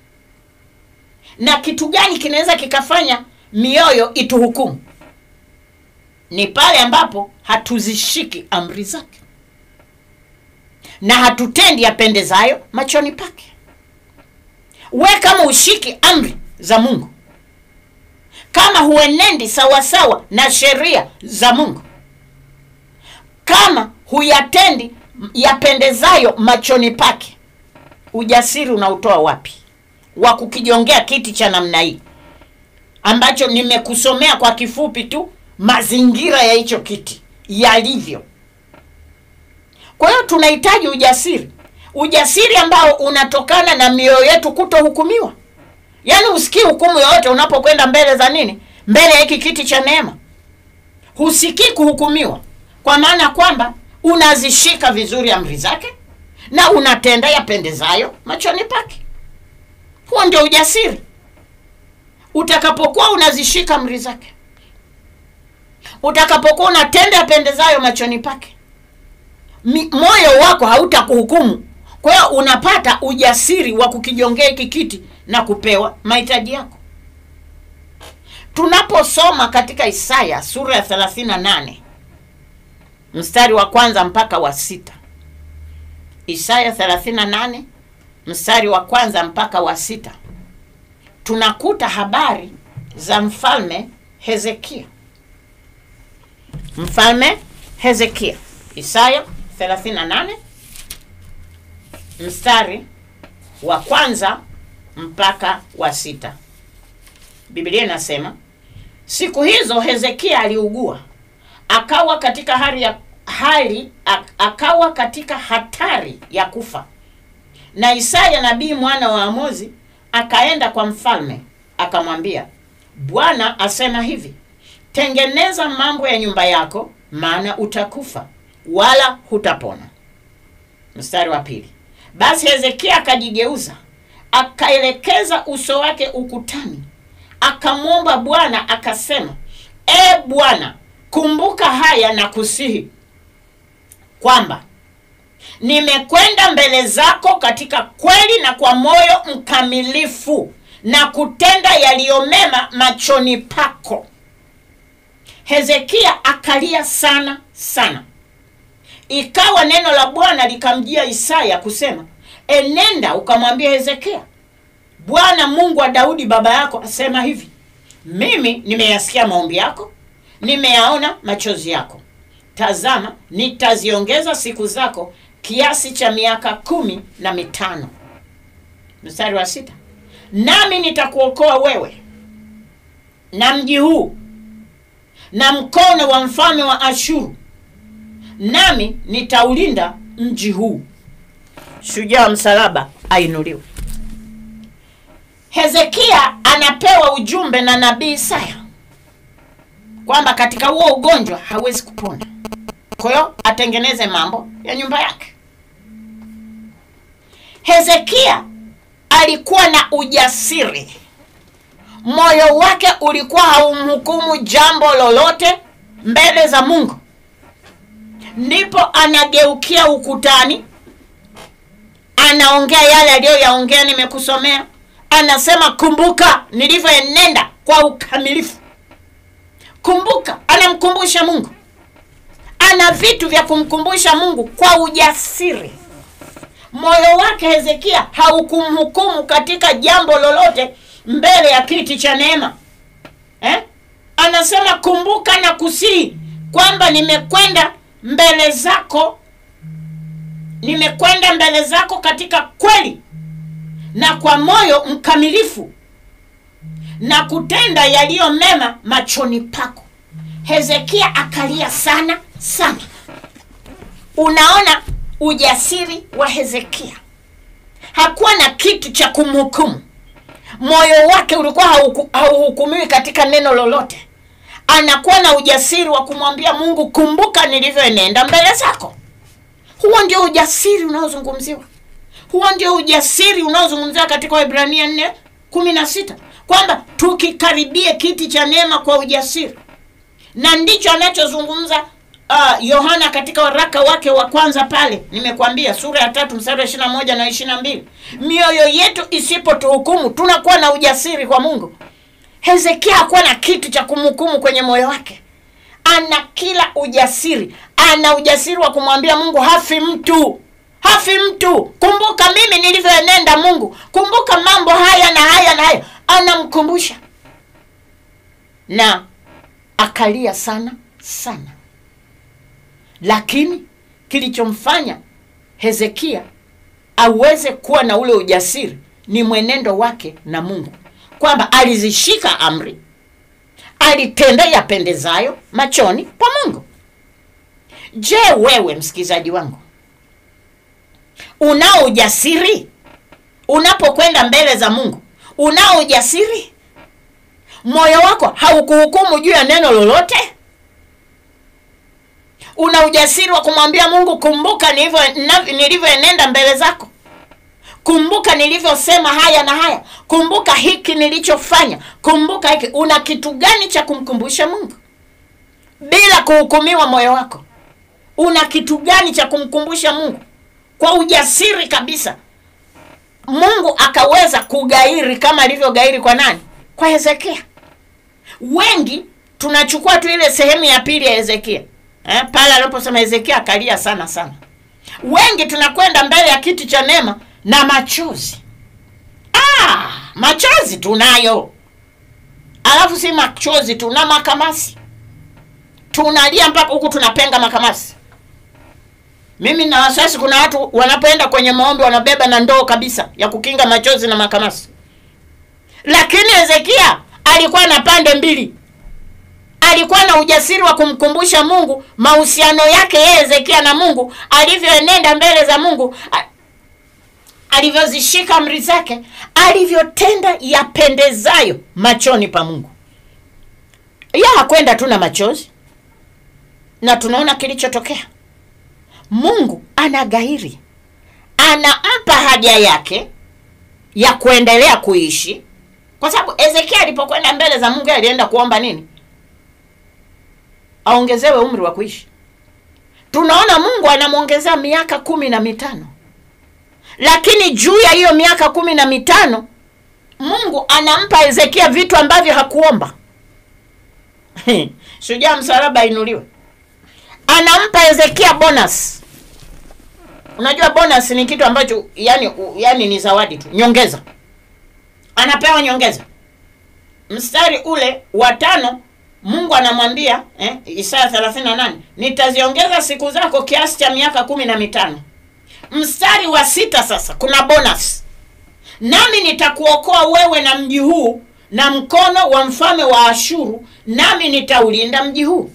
na kitu gani kinaweza kikafanya mioyo ituhukumu ni pale ambapo hatuzishiki amri zake na hatutendi yapendezayo machoni pake we kama ushiki amri za mungu kama huenendi sawasawa na sheria za mungu kama huyatendi yapendezayo machoni pake ujasiri unautoa wapi wa kukijongea kiti cha namna hii ambacho nimekusomea kwa kifupi tu mazingira ya hicho kiti yalivyo kwa hiyo tunahitaji ujasiri ujasiri ambao unatokana na mioyo yetu kutohukumiwa yaani usikii hukumu yoyote unapokwenda mbele za nini mbele ya hiki kiti cha neema husikii kuhukumiwa kwa maana kwamba unazishika vizuri amri zake na unatenda yapendezayo machoni pake huo ndio ujasiri utakapokuwa unazishika amri zake utakapokuwa unatenda yapendezayo machoni pake Mi- moyo wako hautakuhukumu kwa hiyo unapata ujasiri wa kukijongea hiki kiti na kupewa mahitaji yako tunaposoma katika isaya sura ya 38 mstari wa kwanza mpaka wa sita isaya 38 mstari wa kwanza mpaka wa sita tunakuta habari za mfalme hezekia mfalme hezekia isaya 38 mstari wa kwanza mpaka wa sita biblia inasema siku hizo hezekia aliugua akawa katika hali ya hali ak- akawa katika hatari ya kufa na isaya nabii mwana wa amozi akaenda kwa mfalme akamwambia bwana asema hivi tengeneza mambo ya nyumba yako maana utakufa wala hutapona mstari wa pili basi hezekia akajigeuza akaelekeza uso wake ukutani akamwomba bwana akasema e bwana kumbuka haya na kusihi kwamba nimekwenda mbele zako katika kweli na kwa moyo mkamilifu na kutenda yaliyomema machoni pako hezekia akalia sana sana ikawa neno la bwana likamjia isaya kusema enenda ukamwambia hezekia bwana mungu wa daudi baba yako asema hivi mimi nimeyasikia maombi yako nimeyaona machozi yako tazama nitaziongeza siku zako kiasi cha miaka kumi na mitano mstari wa sita nami nitakuokoa wewe na mji huu na mkono wa mfalme wa ashuru nami nitaulinda mji huu shujaa wa msalaba ainuliwe hezekia anapewa ujumbe na nabii isaya kwamba katika huo ugonjwa hawezi kupona kwa hiyo atengeneze mambo ya nyumba yake hezekia alikuwa na ujasiri moyo wake ulikuwa haumhukumu jambo lolote mbele za mungu ndipo anageukia ukutani anaongea yale aliyoyaongea nimekusomea anasema kumbuka nilivyoenenda kwa ukamilifu kumbuka anamkumbusha mungu ana vitu vya kumkumbusha mungu kwa ujasiri moyo wake hezekia haukumhukumu katika jambo lolote mbele ya kiti cha neema eh? anasema kumbuka na kusihi kwamba nimekwenda mbele zako nimekwenda mbele zako katika kweli na kwa moyo mkamilifu na kutenda yaliyo mema machoni pako hezekia akalia sana sana unaona ujasiri wa hezekia hakuwa na kitu cha kumhukumu moyo wake ulikuwa hauku- hauhukumiwi katika neno lolote anakuwa na ujasiri wa kumwambia mungu kumbuka nilivyoenenda mbele zako huo ndio ujasiri unaozungumziwa huo ndio ujasiri unaozungumziwa katika waibrania nne kumi na sita kwamba tukikaribie kiti cha neema kwa ujasiri na ndicho anachozungumza uh, yohana katika waraka wake wa kwanza pale nimekwambia sura ya tatu mstari wa ishirina moja na ishirina mbili mioyo yetu isipotuhukumu tunakuwa na ujasiri kwa mungu hezekia hakuwa na kitu cha kumhukumu kwenye moyo wake ana kila ujasiri ana ujasiri wa kumwambia mungu hafi mtu hafi mtu kumbuka mimi nilivyoenenda mungu kumbuka mambo haya na haya na haya anamkumbusha na akalia sana sana lakini kilichomfanya hezekia aweze kuwa na ule ujasiri ni mwenendo wake na mungu kwamba alizishika amri alitenda yapendezayo machoni pa mungu je wewe msikilizaji wangu unao ujasiri unapokwenda mbele za mungu unao ujasiri moyo wako haukuhukumu juu ya neno lolote una ujasiri wa kumwambia mungu kumbuka nilivyo- na- nilivyoenenda mbele zako kumbuka nilivyosema haya na haya kumbuka hiki nilichofanya kumbuka hiki una kitu gani cha kumkumbusha mungu bila kuhukumiwa moyo wako una kitu gani cha kumkumbusha mungu kwa ujasiri kabisa mungu akaweza kugairi kama alivyogairi kwa nani kwa hezekia wengi tunachukua tu ile sehemu ya pili ya hezekia eh, pale aliposema hezekia akalia sana sana wengi tunakwenda mbele ya kiti cha neema na machozi ah, machozi tunayo alafu si machozi tuna makamasi tunalia mpaka huku tunapenga makamasi mimi na wasiwasi kuna watu wanapoenda kwenye maombi wanabeba na ndoo kabisa ya kukinga machozi na makamasi lakini hezekia alikuwa na pande mbili alikuwa na ujasiri wa kumkumbusha mungu mahusiano yake yeye hezekia na mungu alivyoenenda mbele za mungu a- alivyozishika amri zake alivyotenda yapendezayo machoni pa mungu ya hakwenda tu na machozi na tunaona kilichotokea mungu ana gairi anampa haja yake ya kuendelea kuishi kwa sababu hezekia alipokwenda mbele za mungu alienda kuomba nini aongezewe umri wa kuishi tunaona mungu anamwongezea miaka kumi na mitano lakini juu ya hiyo miaka kumi na mitano mungu anampa hezekia vitu ambavyo hakuomba shujaa msalaba ainuliwe anampa hezekia bonus unajua bonus ni kitu ambacho yani, yani ni zawadi tu nyongeza anapewa nyongeza mstari ule wa tano mungu anamwambia eh, isaya 38 nitaziongeza siku zako kiasi cha miaka kumi na mitano mstari wa sita sasa kuna bonus nami nitakuokoa wewe na mji huu na mkono wa mfalme wa ashuru nami nitaulinda mji huu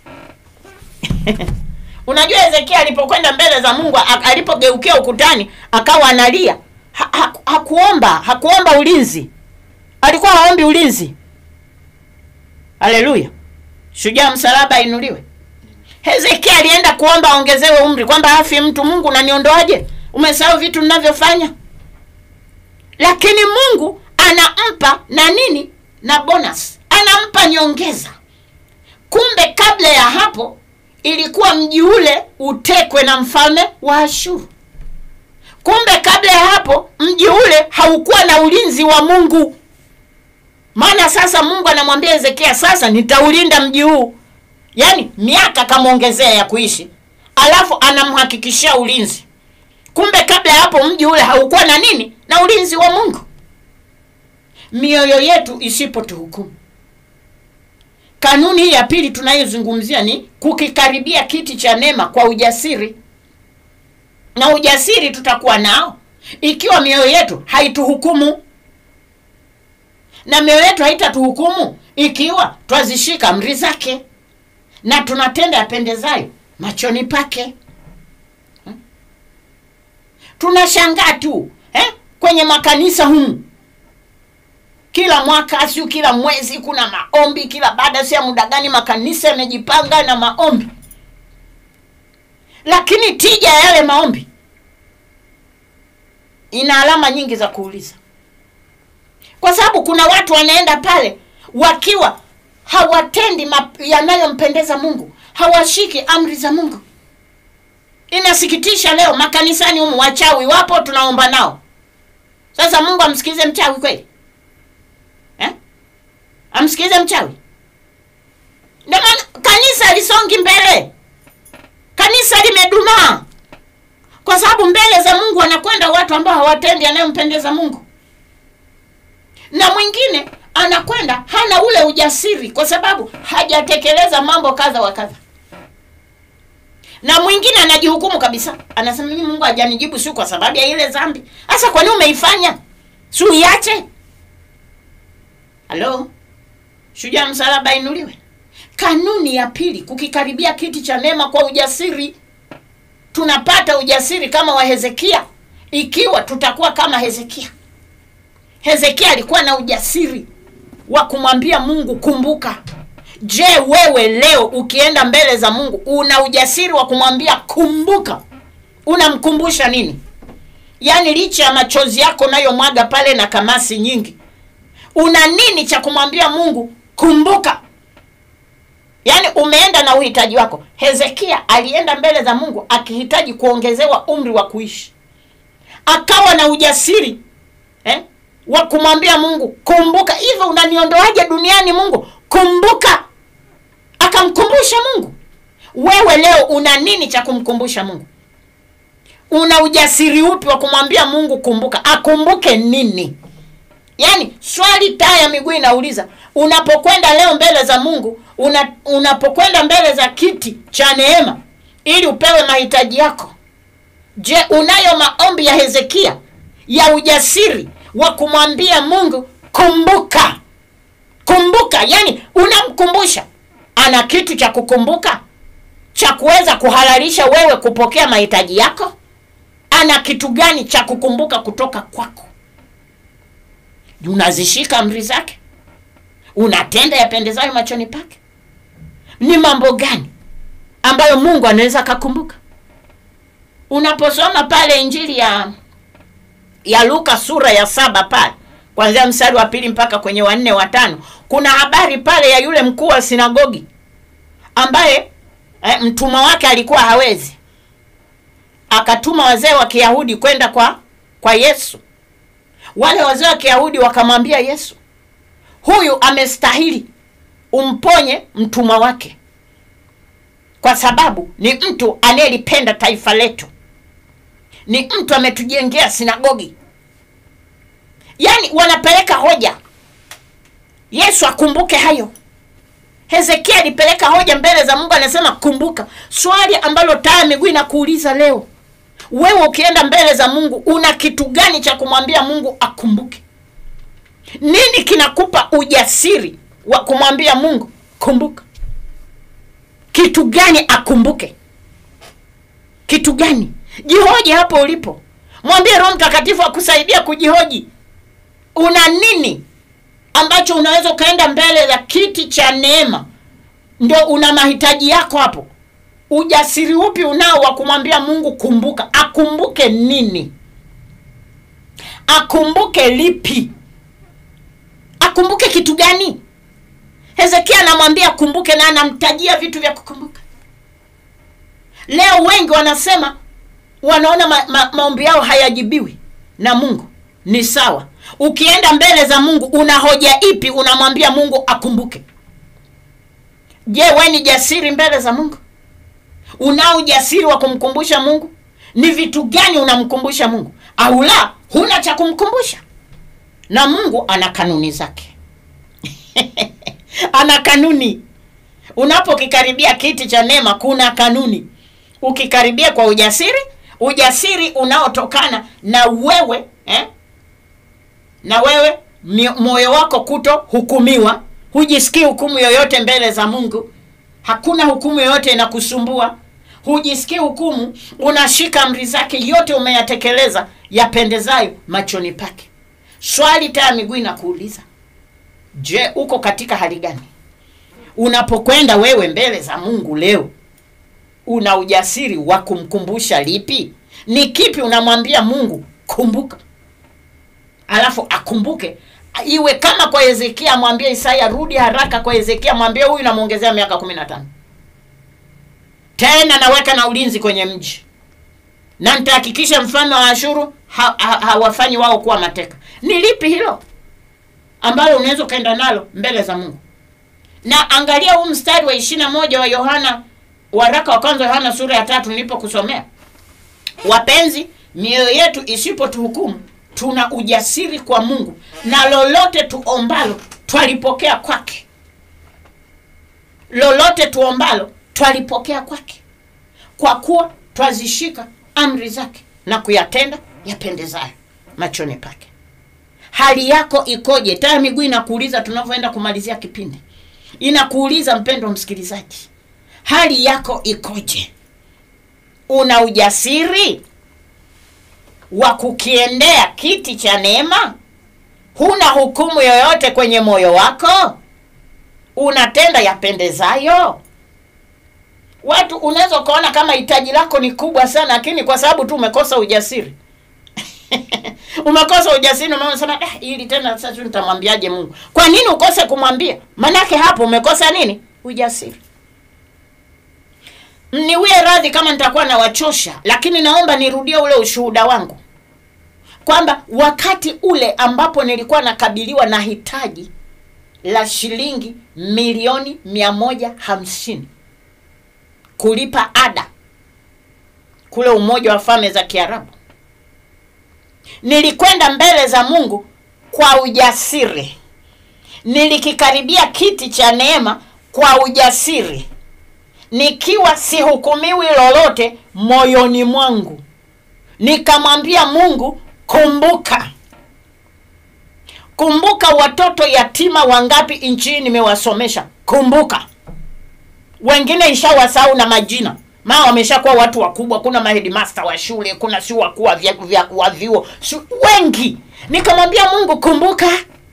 unajua hezekia alipokwenda mbele za mungu a- alipogeukia ukutani akawa analia ha, ha, hakuomba hakuomba ulinzi alikuwa haombi ulinzi haleluya shujaa msalaba ainuliwe hezekia alienda kuomba aongezewe umri kwamba afi mtu mungu naniondoaje umesahau vitu ninavyofanya lakini mungu anampa na nini na bonus anampa nyongeza kumbe kabla ya hapo ilikuwa mji ule utekwe na mfalme wa ashuru kumbe kabla ya hapo mji ule haukuwa na ulinzi wa mungu maana sasa mungu anamwambia hezekia sasa nitaulinda mji huu yaani miaka kamwongezea ya kuishi alafu anamhakikishia ulinzi kumbe kabla ya hapo mji ule haukuwa na nini na ulinzi wa mungu mioyo yetu isipotuhukumu kanuni hii ya pili tunayozungumzia ni kukikaribia kiti cha neema kwa ujasiri na ujasiri tutakuwa nao ikiwa mioyo yetu haituhukumu na mioyo yetu haitatuhukumu ikiwa twazishika amri zake na tunatenda yapendezayo machoni pake Hmm? tunashangaa tu eh? kwenye makanisa humu kila mwaka siu kila mwezi kuna maombi kila baada si ya muda gani makanisa yamejipanga na maombi lakini tija ya yale maombi ina alama nyingi za kuuliza kwa sababu kuna watu wanaenda pale wakiwa hawatendi map- yanayompendeza mungu hawashiki amri za mungu inasikitisha leo makanisani humu wachawi wapo tunaomba nao sasa mungu amsikilize mchawi kweli eh? amsikilize mchawi ndio maana kanisa lisongi mbele kanisa limedumaa kwa sababu mbele za mungu wanakwenda watu ambao hawatendi anayompendeza mungu na mwingine anakwenda hana ule ujasiri kwa sababu hajatekeleza mambo kadha wa kadha na mwingine anajihukumu kabisa anasema mimi mungu hajanijibu si kwa sababu ya ile dhambi hasa kwa nini umeifanya si uiache halo shujaa msalaba inuliwe kanuni ya pili kukikaribia kiti cha neema kwa ujasiri tunapata ujasiri kama wa hezekia ikiwa tutakuwa kama hezekia hezekia alikuwa na ujasiri wa kumwambia mungu kumbuka je wewe leo ukienda mbele za mungu una ujasiri wa kumwambia kumbuka unamkumbusha nini yaani licha ya machozi yako unayomwaga pale na kamasi nyingi una nini cha kumwambia mungu kumbuka yaani umeenda na uhitaji wako hezekia alienda mbele za mungu akihitaji kuongezewa umri wa kuishi akawa na ujasiri eh, wa kumwambia mungu kumbuka hivyo unaniondoaje duniani mungu kumbuka akamkumbusha mungu wewe leo una nini cha kumkumbusha mungu una ujasiri upi wa kumwambia mungu kumbuka akumbuke nini yaani swali taa ya miguu inauliza unapokwenda leo mbele za mungu una, unapokwenda mbele za kiti cha neema ili upewe mahitaji yako je unayo maombi ya hezekia ya ujasiri wa kumwambia mungu kumbuka kumbuka yani unamkumbusha ana kitu cha kukumbuka cha kuweza kuhalalisha wewe kupokea mahitaji yako ana kitu gani cha kukumbuka kutoka kwako unazishika amri zake unatenda yapendezayo machoni pake ni mambo gani ambayo mungu anaweza akakumbuka unaposoma pale injili ya ya luka sura ya saba pale kwanzia mstari wa pili mpaka kwenye wanne watano kuna habari pale ya yule mkuu wa sinagogi ambaye eh, mtumwa wake alikuwa hawezi akatuma wazee wa kiyahudi kwenda kwa kwa yesu wale wazee wa kiyahudi wakamwambia yesu huyu amestahili umponye mtumwa wake kwa sababu ni mtu anayelipenda taifa letu ni mtu ametujengea sinagogi yaani wanapeleka hoja yesu akumbuke hayo hezekia alipeleka hoja mbele za mungu anasema kumbuka swali ambalo taa ya miguu inakuuliza leo wewe ukienda mbele za mungu una kitu gani cha kumwambia mungu akumbuke nini kinakupa ujasiri wa kumwambia mungu kumbuka kitu gani akumbuke kitu gani jihoji hapo ulipo mwambie roho mtakatifu akusaidia kujihoji una nini ambacho unaweza ukaenda mbele za kiti cha neema ndio una mahitaji yako hapo ujasiri upi unao wa kumwambia mungu kumbuka akumbuke nini akumbuke lipi akumbuke kitu gani hezekia anamwambia akumbuke na anamtajia vitu vya kukumbuka leo wengi wanasema wanaona ma, ma, maombi yao hayajibiwi na mungu ni sawa ukienda mbele za mungu una hoja ipi unamwambia mungu akumbuke je we ni jasiri mbele za mungu unao ujasiri wa kumkumbusha mungu ni vitu gani unamkumbusha mungu au la huna cha kumkumbusha na mungu ana kanuni zake ana kanuni unapokikaribia kiti cha neema kuna kanuni ukikaribia kwa ujasiri ujasiri unaotokana na wewe eh? na wewe moyo wako kuto hukumiwa hujisikii hukumu yoyote mbele za mungu hakuna hukumu yoyote inakusumbua hujisikii hukumu unashika amri zake yote umeyatekeleza yapendezayo machoni pake swali taa miguu inakuuliza je uko katika hali gani unapokwenda wewe mbele za mungu leo una ujasiri wa kumkumbusha lipi ni kipi unamwambia mungu kumbuka alafu akumbuke iwe kama kwa hezekia mwambie isaya rudi haraka kwa hezekia mwambie huyu namwongezea miaka kumi na tano tena naweka na ulinzi kwenye mji na nitahakikisha mfalme wa ashuru ha- ha- hawafanyi wao kuwa mateka ni lipi hilo ambalo unaweza ukaenda nalo mbele za mungu na angalia huu mstari wa ishirina moja wa yohana waraka wa kwanza yohana sura ya tatu nilipokusomea wapenzi mioyo yetu isipotuhukumu tuna ujasiri kwa mungu na lolote tuombalo twalipokea kwake lolote tuombalo twalipokea kwake kwa kuwa twazishika amri zake na kuyatenda yapendezayo machoni pake hali yako ikoje taya miguu inakuuliza tunavyoenda kumalizia kipindi inakuuliza mpendo msikilizaji hali yako ikoje una ujasiri wa kukiendea kiti cha neema huna hukumu yoyote kwenye moyo wako unatenda yapendezayo watu unaweza ukaona kama hitaji lako ni kubwa sana lakini kwa sababu tu umekosa ujasiri umekosa ujasiri umesema eh, ili tena sasa nitamwambiaje mungu kwa nini ukose kumwambia manake hapo umekosa nini ujasiri niwie radhi kama nitakuwa nawachosha lakini naomba nirudie ule ushuhuda wangu kwamba wakati ule ambapo nilikuwa nakabiliwa na hitaji la shilingi milioni mia moja hamsini kulipa ada kule umoja wa falme za kiarabu nilikwenda mbele za mungu kwa ujasiri nilikikaribia kiti cha neema kwa ujasiri nikiwa sihukumiwi lolote moyoni mwangu nikamwambia mungu kumbuka kumbuka watoto yatima wangapi nchini nimewasomesha kumbuka wengine ishawasahau na majina maa wameshakuwa watu wakubwa kuna mahedimasta wa shule kuna si wakuu wa vya- vya- wa vyuo si- wengi nikamwambia mungu kumbuka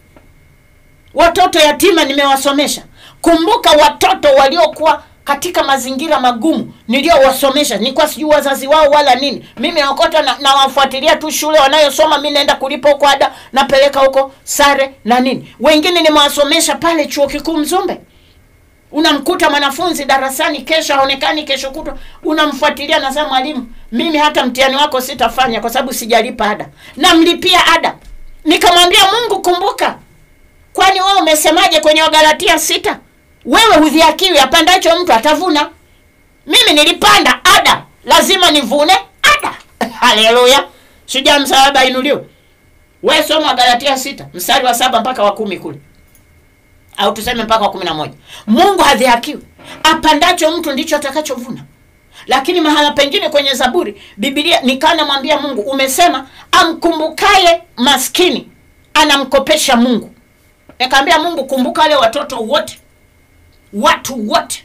watoto yatima nimewasomesha kumbuka watoto waliokuwa katika mazingira magumu niliyowasomesha nilikuwa sijui wazazi wao wala nini mimi naokota na, nawafuatilia tu shule wanayosoma mi naenda kulipa huko ada napeleka huko sare na nini wengine nimewasomesha pale chuo kikuu mzumbe unamkuta mwanafunzi darasani kesho haonekani kesho kutwa unamfuatilia nasema mwalimu mimi hata mtihani wako sitafanya kwa sababu sijalipa ada namlipia ada nikamwambia mungu kumbuka kwani wewe umesemaje kwenye wagalatia sita wewe hudhiakiwi apandacho mtu atavuna mimi nilipanda ada lazima nivune ada haleluya shujaa msalaba inuliwe we soma wagalatia sita mstari wa saba mpaka wa kumi kule au tuseme mpaka wa kumi na moja mungu hadhihakiwi apandacho mtu ndicho atakachovuna lakini mahala pengine kwenye zaburi bibilia nikaa namwambia mungu umesema amkumbukaye maskini anamkopesha mungu nikaambia mungu kumbuka wale watoto wote watu wote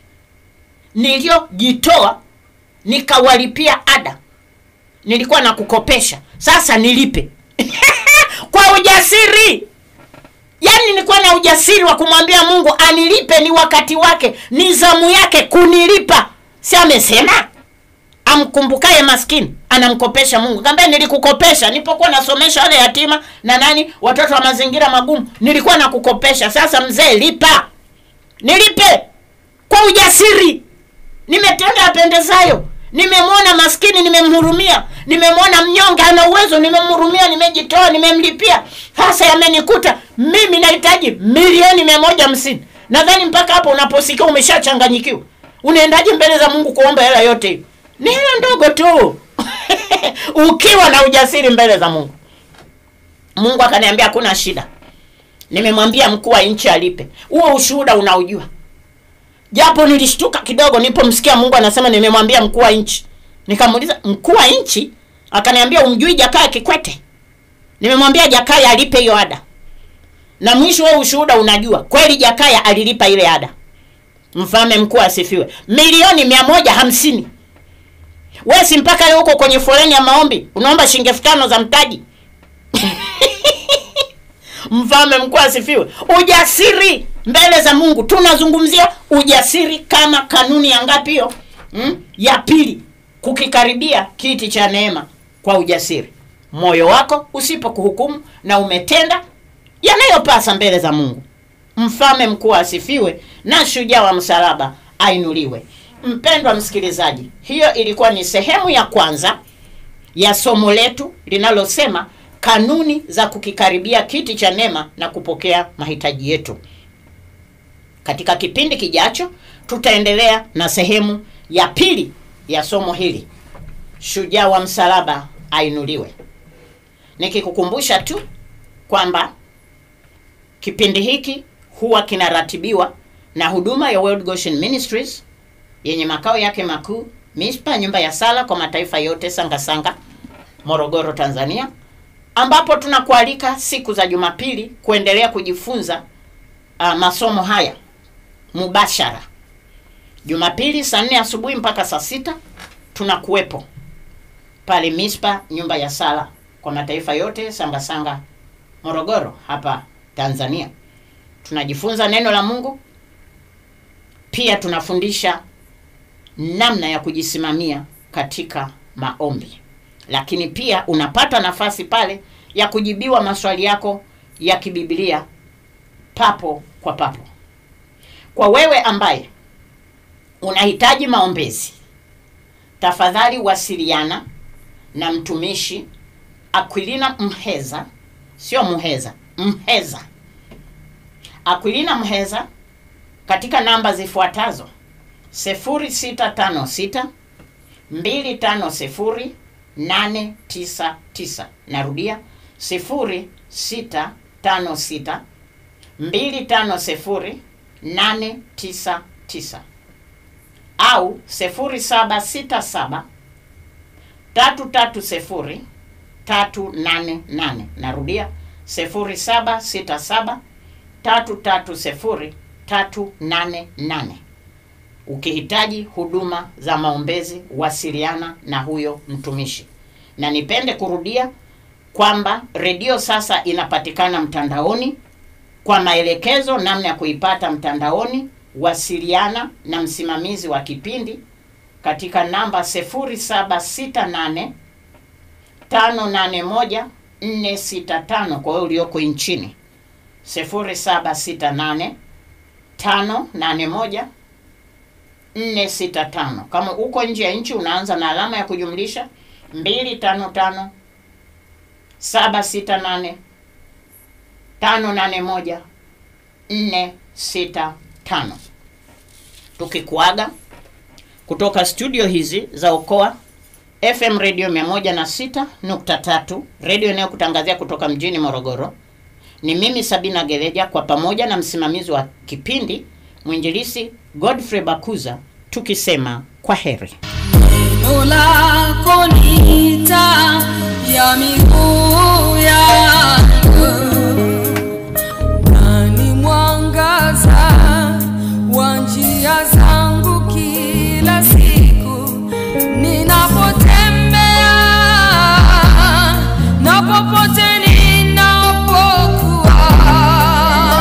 niliyojitoa nikawalipia ada nilikuwa na kukopesha sasa nilipe kwa ujasiri yaani nilikuwa na ujasiri wa kumwambia mungu anilipe ni wakati wake ni zamu yake kunilipa si amesema amkumbukaye maskini anamkopesha mungu kaambia nilikukopesha nilipokuwa nasomesha wale yatima na nani watoto wa mazingira magumu nilikuwa nakukopesha sasa mzee lipa nilipe kwa ujasiri nimetenda yapendezayo nimemwona maskini nimemhurumia nimemwona mnyonge ana uwezo nimemhurumia nimejitoa nimemlipia hasa yamenikuta mimi nahitaji milioni mia moja hamsini nadhani mpaka hapo unaposikia umeshachanganyikiwa unaendaje mbele za mungu kuomba hela yote hiyo ni hela ndogo tu ukiwa na ujasiri mbele za mungu mungu akaniambia hakuna shida nimemwambia mkuu wa nchi alipe huo ushuhuda unaujua japo nilishtuka kidogo nilipomsikia mungu anasema nimemwambia mkuu wa nchi nikamuuliza mkuu wa nchi akaniambia umjui jakaya kikwete nimemwambia jakaya alipe hiyo ada na mwisho wa ushuhuda unajua kweli jakaya alilipa ile ada mfalme mkuu asifiwe milioni mia moja hamsini wesi mpaka leo huko kwenye foleni ya maombi unaomba shilingi elfu tano za mtaji mfalme mkuu asifiwe ujasiri mbele za mungu tunazungumzia ujasiri kama kanuni ya ngapi hiyo mm? ya pili kukikaribia kiti cha neema kwa ujasiri moyo wako usipo kuhukumu na umetenda yanayopasa mbele za Mungu. Mfalme mkuu asifiwe na shujaa wa msalaba ainuliwe. Mpendwa msikilizaji, hiyo ilikuwa ni sehemu ya kwanza ya somo letu linalosema kanuni za kukikaribia kiti cha neema na kupokea mahitaji yetu. Katika kipindi kijacho tutaendelea na sehemu ya pili ya somo hili, shujaa wa msalaba ainuliwe. Nikikukumbusha tu kwamba kipindi hiki huwa kinaratibiwa na huduma ya World Goshen Ministries yenye makao yake makuu Mispa, nyumba ya sala kwa mataifa yote Sangasanga, Morogoro, Tanzania, ambapo tunakualika siku za Jumapili kuendelea kujifunza uh, masomo haya mubashara. Jumapili saa nne asubuhi mpaka saa sita tunakuwepo pale Mispa, nyumba ya sala kwa mataifa yote Sangasanga, Morogoro hapa Tanzania. Tunajifunza neno la Mungu, pia tunafundisha namna ya kujisimamia katika maombi, lakini pia unapata nafasi pale ya kujibiwa maswali yako ya kibibilia papo kwa papo. Kwa wewe ambaye unahitaji maombezi, tafadhali wasiliana na mtumishi Aquilina Mheza, sio Muheza, Mheza, Aquilina Mheza katika namba zifuatazo 0656 250 899. Narudia 0656 250 899 au 0767 330 388. Narudia 0767 330 388. Ukihitaji huduma za maombezi wasiliana na huyo mtumishi. Na nipende kurudia kwamba redio sasa inapatikana mtandaoni. Kwa maelekezo namna ya kuipata mtandaoni, wasiliana na msimamizi wa kipindi katika namba 0768 581 465 kwa wewe ulioko nchini 0768 581 465. Kama uko nje ya nchi unaanza na alama ya kujumlisha 255 768 581 465. Tukikuaga kutoka studio hizi za Okoa FM Radio 106.3, radio inayokutangazia kutoka mjini Morogoro. Ni mimi Sabina Gereja kwa pamoja na msimamizi wa kipindi mwinjilisi Godfrey Bakuza tukisema kwa heri. Neno lako ni taa ya